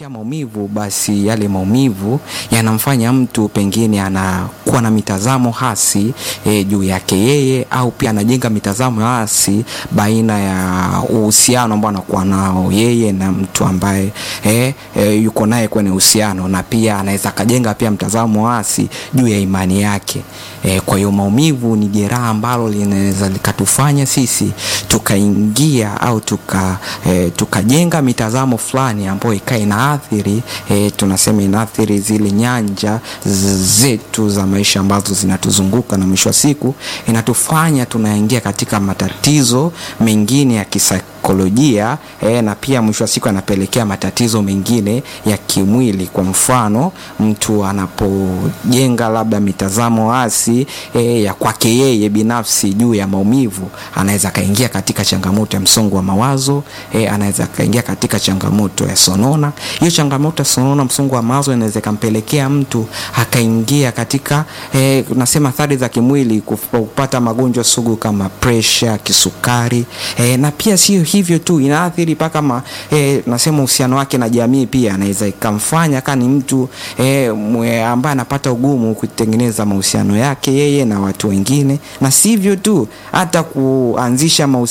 anapopitia maumivu, basi yale maumivu yanamfanya mtu pengine anakuwa na mitazamo hasi e, juu yake yeye, au pia anajenga mitazamo hasi baina ya uhusiano ambao anakuwa nao yeye na mtu ambaye e, e, yuko naye kwenye uhusiano, na pia anaweza akajenga pia mtazamo hasi juu ya imani yake. E, kwa hiyo maumivu ni jeraha ambalo linaweza likatufanya sisi tukaingia au tuka e, tukajenga mitazamo fulani ambayo ikawa inaathiri e, tunasema inaathiri zile nyanja zetu za maisha ambazo zinatuzunguka na mwisho wa siku inatufanya tunaingia katika matatizo mengine ya kisaikolojia e, na pia mwisho wa siku anapelekea matatizo mengine ya kimwili. Kwa mfano mtu anapojenga labda mitazamo hasi e, ya kwake yeye binafsi juu ya maumivu, anaweza akaingia katika changamoto ya msongo wa mawazo e, anaweza akaingia katika changamoto ya sonona. Hiyo changamoto ya sonona, msongo wa mawazo, inaweza ikampelekea mtu akaingia katika e, nasema athari za kimwili, kupata magonjwa sugu kama presha, kisukari e, na pia sio hivyo tu, inaathiri mpaka ma e, nasema uhusiano wake na jamii pia, anaweza ikamfanya kama ni mtu e, ambaye anapata ugumu kutengeneza mahusiano yake yeye na watu wengine, na sivyo tu hata kuanzisha mahusiano